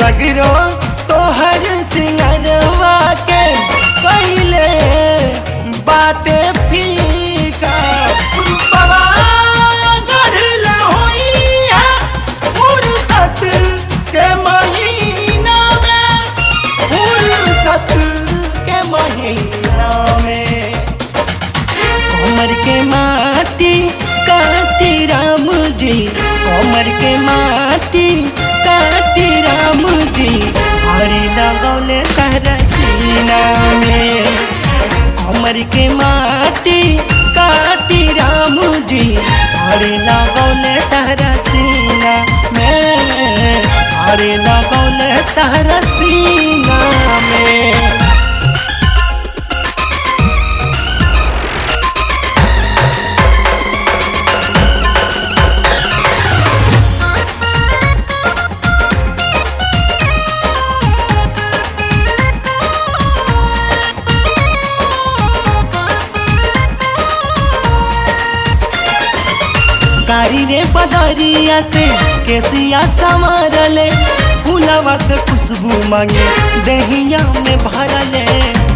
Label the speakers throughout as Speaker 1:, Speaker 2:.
Speaker 1: सगरो तोहर सिंगरवा के पहले बाटे फीका रूपवा गढ़ल होइया फुर्सत के महीना में फुर्सत के महीना में कमर के माटी काटी राम जी कमर के माटी काटी राम जी हरी लगौले तारा सीना में कमर के माटी काटी राम जी हरी लगौले तारा सीना में हरी लगौले तारा सीना में कारी रे पदरिया से केसिया संवरले फूलवा से खुशबू मांगे दहिया में भरले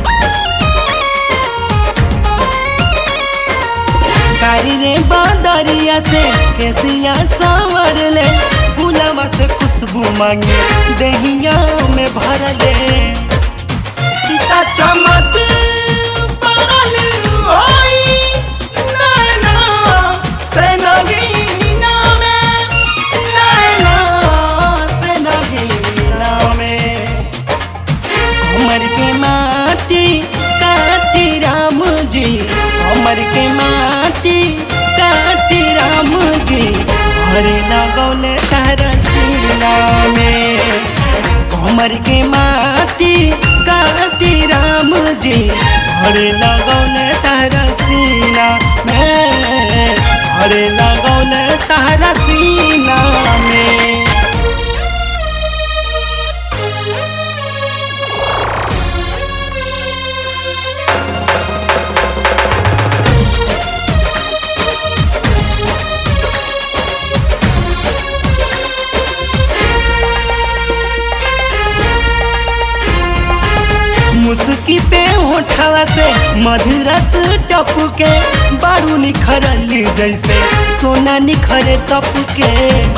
Speaker 1: कारी रे बदरिया से केसिया संवरले फूलवा से खुशबू मांगे दहिया में भरले सीता चमक पड़ल होई नैना से नगीना में नैना से नगीना में हमर के माटी काटी राम जी हमर के माटी काटी राम जी हरे लगौले तारा सीना में हमर के माटी काटी राम जी हरे लगौले तारा सीना में हरे लगौले तारा सीना में मुस्की पे होठवा से मधुरस टपके बारू निखरली जैसे सोना निखरे तपके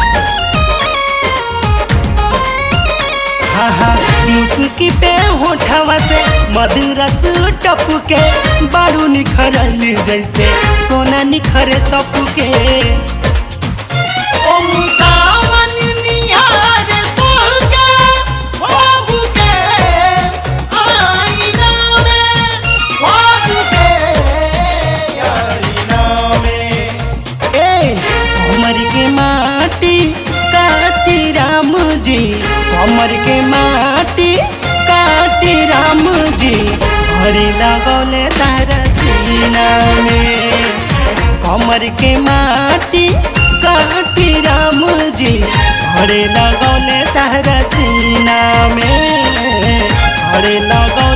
Speaker 1: हाँ हाँ मुस्की पे होठवा से मधुरस टपके बारू निखरली जैसे सोना निखरे तपके ओ मुसावन निहार तोहके, ख्वाब के आईना में, ख्वाब के आईना में। ए, कमर के माटी काटी राम जी कमर के माटी काटी राम जी हरी लगौले तारा सीना में कमर के माटी काटी राम जी हरे लगौले तारा सीना में हरे लगौले